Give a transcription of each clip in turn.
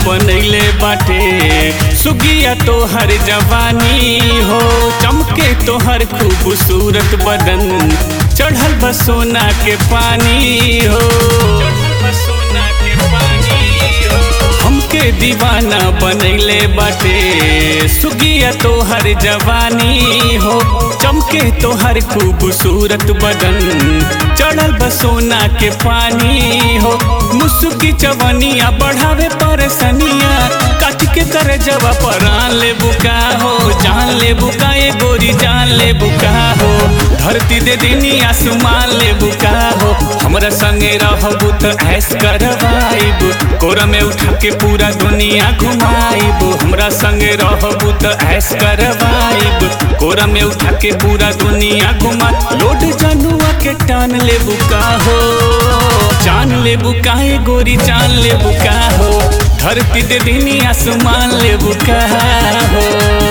बनैले बाटे सुगिया तोहर जवानी हो चमके तोहर खूबसूरत बदन चढ़ल बा सोना के पानी हो हमके दीवाना बनैले बाटे सुगिया तोहर जवानी हो चमके तोहर खूबसूरत बदन चढ़ल बा सोना के पानी हो मुसुकी चवनिया बढ़ावे परेशानिया काट के कर जवा परान ले बुका हो जान ले बुका ये गोरी जान ले बुका हो धरती दे देनी आसमान ले बुका हो हमरा संगे रहबू त ऐस करवाइब कोरा में उठा के पूरा दुनिया घुमाइब हमरा संगे रहबू त ऐस करवाइब कोरा में उठा के पूरा दुनिया घुमा लोड जनुआ के टान ले बुका हो जान ले बुका ए गोरी जान ले बुका हो धरती दे देनी आसमान ले बुका हो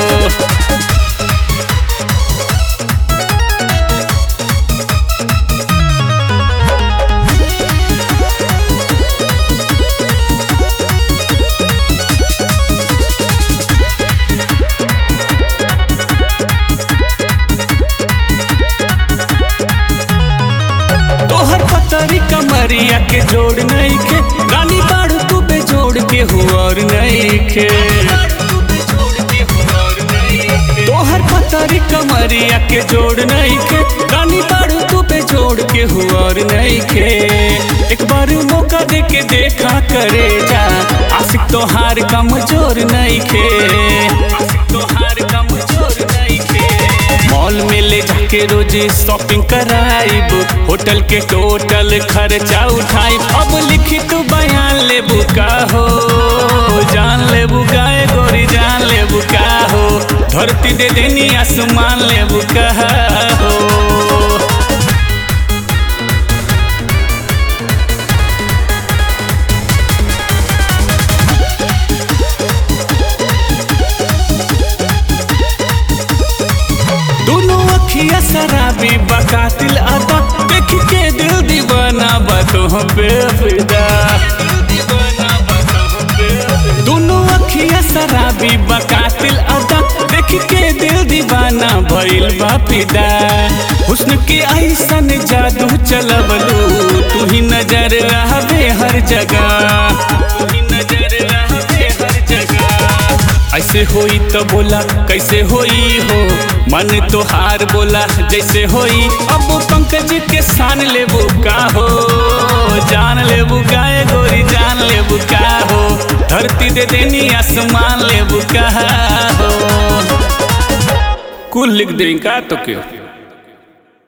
तोहर पतरी कमरिया के जोड़ नहीं खे रानी बाड़ू तू बे जोड़ के हुआर नहीं खे तोहर पतरी कमरिया के जोड़ नहीं खे रानी बाड़ू तू बे जोड़ के हुआर नहीं खे एक बार मौका दे के देखा करे जा आशिक तोहार कमजोर नहीं खे आशिक तोहार कमजोर नहीं खे मॉल में ले जाके रोज शॉपिंग कराइब होटल के टोटल खर्चा उठाइब अब लिखी तू बयान ले बुका हो जान ले बुका ए गोरी जान ले बुका हो धरती दे देनी आसमान ले बुका हो दोनों अखिया शराबी बकातिल अदा देख के दिल दीवाना बातों पे फिदा दोनों अखिया शराबी बकातिल अदा देख के दिल दीवाना भइल बा फिदा हुस्न के ऐसन जादू चलबलू तू ही नजर रहबे हर जगह तू ही नजर रहबे हर जगह ऐसे होई तो बोला कैसे होई हो मन तो हार बोला जैसे होई अब पंकज के सान ले का हो जान ले का ए गोरी जान ले का हो धरती दे देनी आसमान ले का हो कुल लिख दें का तो क्यों